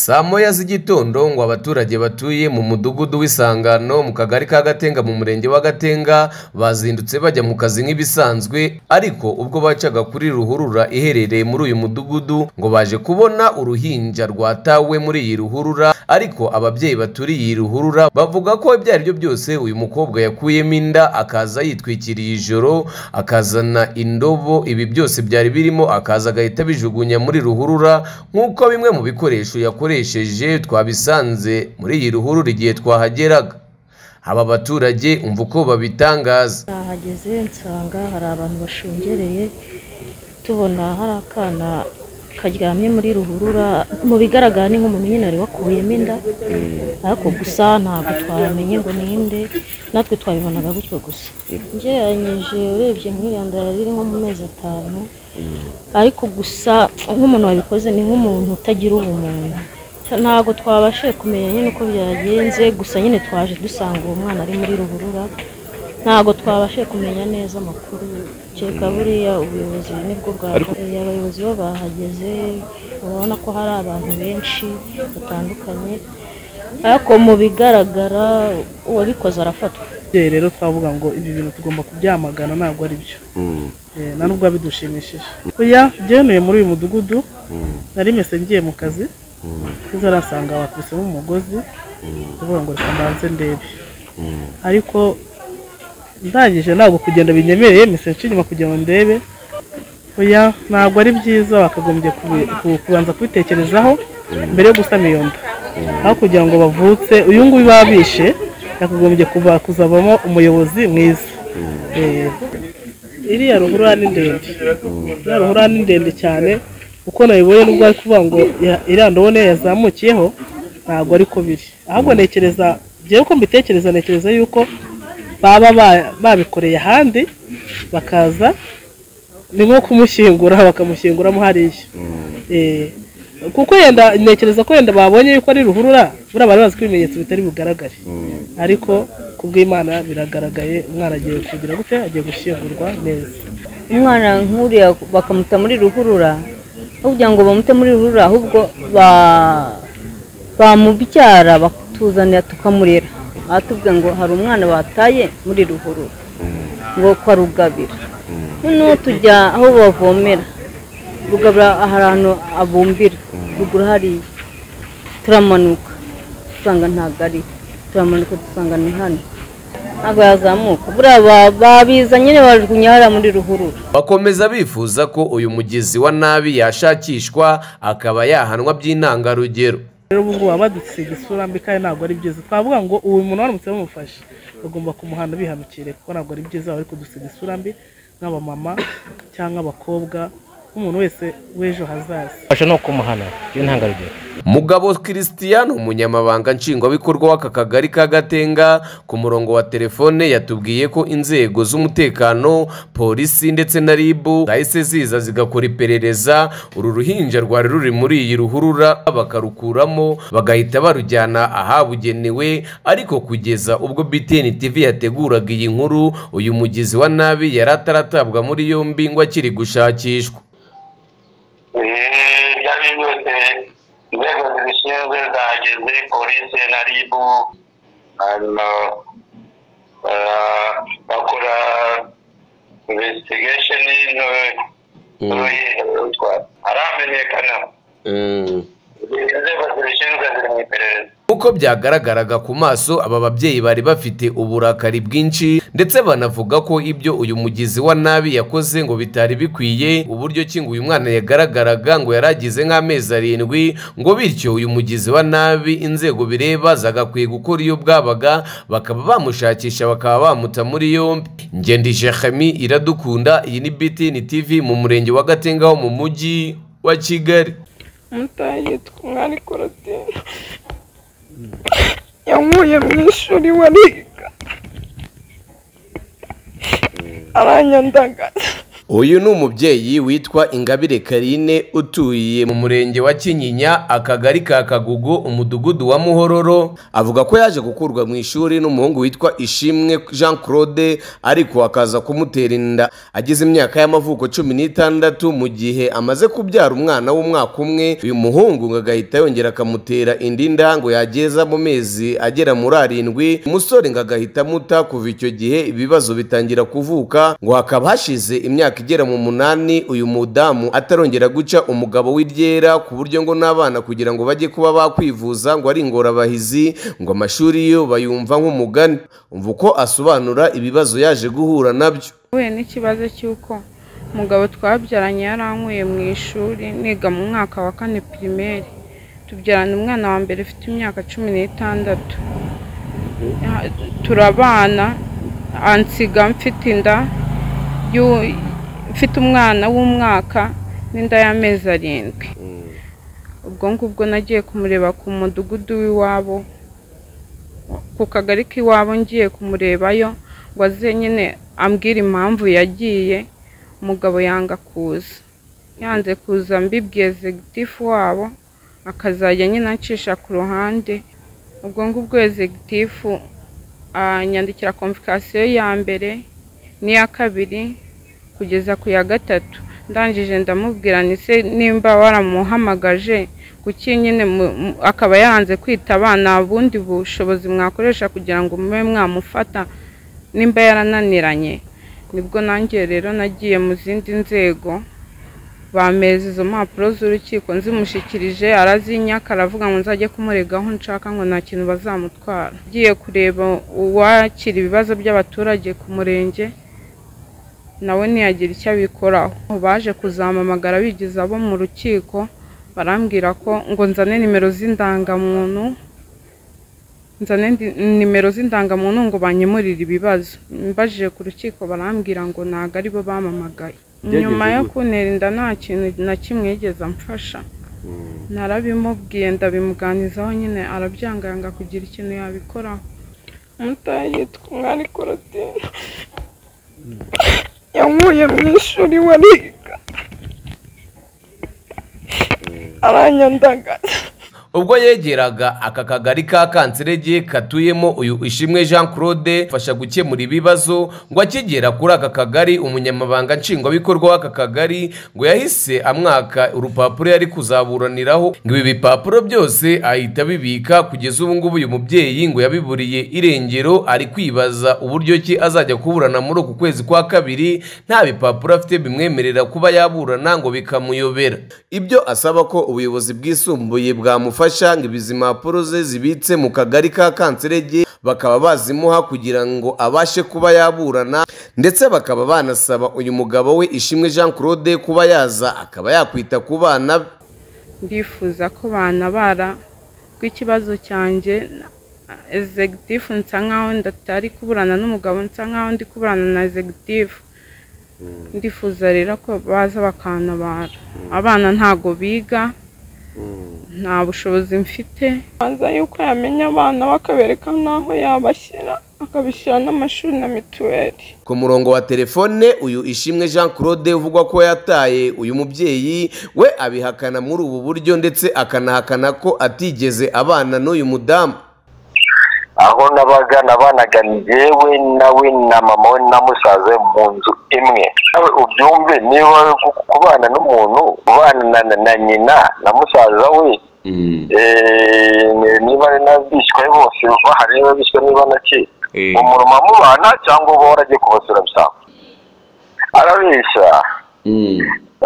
Saa moya z'igitondo ngo abaturage batuye mu mudugudu w'isangano mu kagari ka Gatenga mu murenge wa Gatenga bazindutse bajya mu kazi nk'ibisanzwe ariko ubwo bacaga kuri ruhurura iherereye muri uyu mudugudu ngo baje kubona uruhinja rwatawe muri iyi ruhurura ariko ababyeyi baturiye iyi ruhurura bavuga ko ibyo ari byo byose uyu mukobwa yakuyemo inda akaza yitwikiriye ijoro akazana indobo ibi byose byari birimo akaza agahita abijugunya muri ruhurura nk'uko bimwe mu bikoresho yakoresheje twabisanze muri iyi ruhurura igihe twahageraga aba baturage umva uko babitangaza nahageze nsanga hari abantu bashungereye tubona hari akana karyamye muri ruhurura mu bigaragara ni nk'umuntu nyine wari wakuyemo inda ariko gusa ntabwo twamenye ngo ninde natwe twabibonaga gutyo gusa ugereranyije urebye nk'iyandara riri nko mu mezi atanu ariko gusa nk'umuntu wabikoze ni nk'umuntu utagira ubumuntu ntabwo twabashije kumenya nyine uko byagenze gusa nyine twaje dusanga uwo mwana ari muri ruhurura ntabwo twabashije kumenya neza amakuru kereka buriya ubuyobozi nibwo bwakorewe abayobozi bo bahageze urabona ko hari abantu benshi batandukanye ariko mu bigaragara uwabikoze arafatwa Ababyeyi rero twavuga ngo ibi bintu tugomba kubyamagana ntabwo ari byo Eh, nta nubwo bidushimishije oya byenuye muri uyu mudugudu nari mese ngiye mu kazi nza arasanga bakubisemo umugozi ndavuga ngo reka mbanze ndebe ariko ndangije ntabwo kugenda binyemereye mese nce inyuma kugira ngo ndebe oya ntabwo ari byiza bakagombye kubi- ku- kubanza kubitekerezaho mbere yo gusama iyo nda aho kugira ngo bavutse uyu nguyu babishe yakagombye kuba kuzavamo umuyobozi mwiza Eh, iriya ruhurura ni ndende iriya ruhurura ni ndende cyane uko nayibonye nubwo ari kuvuga ngo ya- iriya ndabona yazamukiyeho ntabwo ariko biri ahubwo ntekereza byewe uko mbitekereza ntekereza yuko baba ba- babikoreye ahandi bakaza ni nko kumushyingura bakamushyinguramo hariya Eh, kuko yenda ntekereza ko yenda babonye yuko ari ruhurura buriya bari bazi ko ibimenyetso bitari bugaragare ariko ku bw'imana biragaragaye umwana agiye kugira gute agiye gushyingurwa neza umwana nk'uriya bakamuta muri ruhurura aho kugira ngo bamute muri ruhurura ahubwo ba- bamubyara bakatuzanira tukamurera aha tuvuga ngo hari umwana bataye muri ruhurura ngo kwa rugabira noneho tujya aho bavomera rugabira hari ahantu abumbira ruguru hariya turamanuka dusanga ntabwo ari turamanuka dusanga ni hano ntabwo yazamuka buriya ba- babiza nyine bajugunyara muri ruhurura bakomeza bifuza ko uyu mugizi wa nabi yashakishwa akaba yahanwa by'intangarugero rero ubu ngubu baba badusiga isura mbi kandi ntabwo ari byiza twavuga ngo uwo muntu waramutse bamufashe bagomba kumuhana bihanukire kuko ntabwo ari byiza bari kudusiga isura mbi nk'abamama cyangwa abakobwa nk'umuntu wese w'ejo hazaza fasha ni ukumuhana by'intangarugero Mugabo Christian umunyamabanga nshingwabikorwa w'aka kagari ka Gatenga ku murongo wa telefone yatubwiye ko inzego z'umutekano polisi ndetse na RIB zahise ziza zigakora iperereza uru ruhinja rwari ruri muri iyi ruhurura bakarukuramo bagahita barujyana ahabugenewe ariko kugeza ubwo BTN TV yateguraga iyi nkuru uyu mugizi wa nabi yari ataratabwa muri yombi ngo akiri gushakishwa Eh, byari byose inzego zibishinzwe zageze polisi na ribu hanyuma eh, bakora investigation n'uruhinja haramenyekana inzego zibishinzwe ziri mu iperereza Uko byagaragaraga ku maso aba babyeyi bari bafite uburakari bwinshi ndetse banavuga ko ibyo uyu mugizi wa nabi yakoze ngo bitari bikwiye uburyo ki ngo uyu mwana yagaragaraga ngo yari agize nk'amezi arindwi ngo bityo uyu mugizi wa nabi inzego bireba zagakwiye gukora iyo bwabaga bakaba bamushakisha bakaba bamuta muri yombi ngendije Khami iradukunda iyi ni BTN TV mu murenge wa Gatenga ho mu mujyi wa Kigali umutaha yitwa umwari korotine yankuye mu ishuri we ariga aranyandagaza uyu ni umubyeyi witwa ingabire karine utuye mu murenge wa kinyinya akagari ka kagugu umudugudu wa muhororo avuga ko yaje gukurwa mu ishuri n'umuhungu witwa ishimwe jean claude ariko akaza kumutera inda agize imyaka y'amavuko cumi n'itandatu mu gihe amaze kubyara umwana w'umwaka umwe uyu muhungu ngo agahita yongera akamutera indi nda ngo yageza mu mezi agera muri arindwi umusore ngo agahita amuta kuva icyo gihe ibibazo bitangira kuvuka ngo hakaba hashize imyaka igera mu munani uyu mudamu atarongera guca umugabo w'iryera ku buryo ngo n'abana kugira ngo bajye kuba bakwivuza ngo ari ingorabahizi ngo amashuri yo bayumva nk'umugani umva uko asobanura ibibazo yaje guhura nabyo Nahuye n'ikibazo cy'uko umugabo twabyaranye yarankuye mu ishuri niga mu mwaka wa kane pirimeri tubyarana umwana wa mbere ufite imyaka cumi n'itandatu Ya- turabana ansiga mfite inda y'u- mfite umwana w'umwaka n'inda y'amezi arindwi ubwo ngubwo nagiye kumureba ku mudugudu w'iwabo ku kagari k'iwabo ngiye kumurebayo ngo aze nyine ambwire impamvu yagiye umugabo yanga kuza yanze kuza mbibwiye executive wabo akazajya nyine ancisha ku ruhande ubwo ngubwo executive anyandikira konvikasiyo ya mbere n'iya kabiri kugeza ku ya gatatu ndangije ndamubwira ni se nimba waramuhamagaje kuki nyine mu- mu- akaba yaranze kwitaba nta bundi bushobozi mwakoresha kugira ngo mube mwamufata nimba yarananiranye nibwo nanjye rero nagiye mu zindi nzego bameza izo mpapuro z'urukiko nzimushyikirije arazinyaka aravuga ngo nzajye kumuregaho nshaka ngo nta kintu bazamutwara ngiye kureba uwakira ibibazo by'abaturage ku murenge nawe ntiyagira icyo abikoraho baje kuzampamagara bigize abo mu rukiko barambwira ko ngo nzane nimero z'indangamuntu nzane ndi- nimero z'indangamuntu ngo banyemurire ibibazo mbajije ku rukiko barambwira ngo ntago aribo bampamagaye nyuma yo kuntera inda nta kintu na kimwe yigeze amfasha narabimubwiye ndabimuganizaho nyine arabyanga yanga kugira ikintu yabikoraho umutayi yitwa umwari korotine yankuye mu ishuri wariga aranyandagaza ubwo yegeraga aka kagari ka kanserege katuyemo uyu ishimwe jean claude fasha gukemura ibibazo ngo akigera kuri aka kagari umunyamabanga nshingwabikorwa w'aka kagari ngo yahise amwaka urupapuro yari kuzaburaniraho ngo ibi bipapuro byose ahita abibika kugeza ubu ngubu uyu mubyeyi ngo yabiburiye irengero ari kwibaza uburyo ki azajya kuburana muri uku kwezi kwa kabiri nta bipapuro afite bimwemerera kuba yaburana ngo bikamuyobera ibyo asaba ko ubuyobozi bwisumbuye bwamufasha ngo izi mpapuro ze zibitse mu kagari ka kanserege bakaba bazimuha kugira ngo abashe kuba yaburana ndetse bakaba banasaba uyu mugabo we ishimwe jean claude kuba yaza akaba yakwita ku bana be ndifuza ko bantabara rw'ikibazo cyanjye executive nsa nkaho ndatari kuburana n'umugabo nsa nkaho ndi kuburana na executive ndifuza rero ko baza bakantabara abana ntago biga nta bushobozi mfite banza yuko yamenya abana bakabereka n'aho yabashyira akabishyira n'amashuri na mituweli ku murongo wa telefone uyu ishimwe jean claude uvugwa ko yataye uyu mubyeyi we abihakana muri ubu buryo ndetse akanahakana ko atigeze abana n'uyu mudamu aho nabaga nabanaga njyewe nawe na mama we na musaza we mu nzu imwe nawe ubyumve niba gu- kubana n'umuntu ubana na, na, na nyina na musaza we eh, niba ari n'abishwe bose bahari niba bishwe niba nake umuntu mubana cyangwa uba waragiye kubasura bisanga arabeshya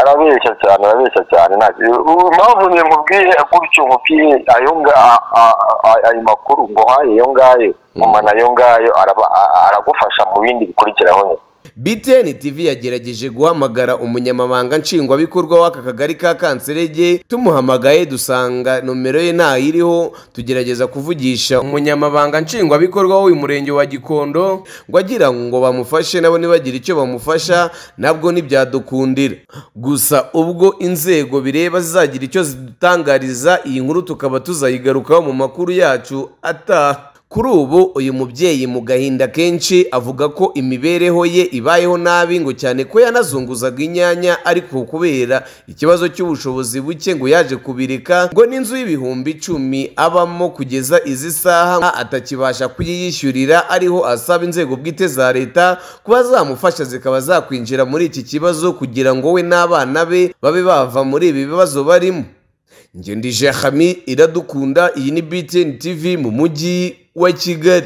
arabeshya cyane arabeshya cyane ntacyo impamvu njye nkubwiye gutyo nkubwiye ayo nga- a- a- a- ayo makuru nguhaye ayo ngayo mama nayo ngayo araba- a- a- aragufasha mu bindi bikurikiraho nyine btn tv yagerageje guhamagara umunyamabanga nshingwabikorwa w'aka kagari ka kanserege tumuhamagaye dusanga nomero ye ntayiriho tugerageza kuvugisha umunyamabanga nshingwabikorwa w'uyu murenge wa gikondo ngo agira ngo bamufashe nabo nibagire icyo bamufasha nabwo ntibyadukundira gusa ubwo inzego bireba zizagira icyo zidutangariza iyi nkuru tukaba tuzayigarukaho mu makuru yacu ataha kuri ubu uyu mubyeyi mu gahinda kenshi avuga ko imibereho ye ibayeho nabi ngo cyane ko yanazunguzaga inyanya ariko kubera ikibazo cy'ubushobozi buke ngo yaje kubireka ngo n'inzu y'ibihumbi icumi abamo kugeza izi saha atakibasha kuyiyishyurira ariho asaba inzego bwite za leta kuba zamufasha zikaba zakwinjira muri iki kibazo kugira ngo we n'abana be babe bava muri ibi bibazo barimo Njye ndi Jehami iradukunda iyi ni BTN TV mu mujyi wa Kigali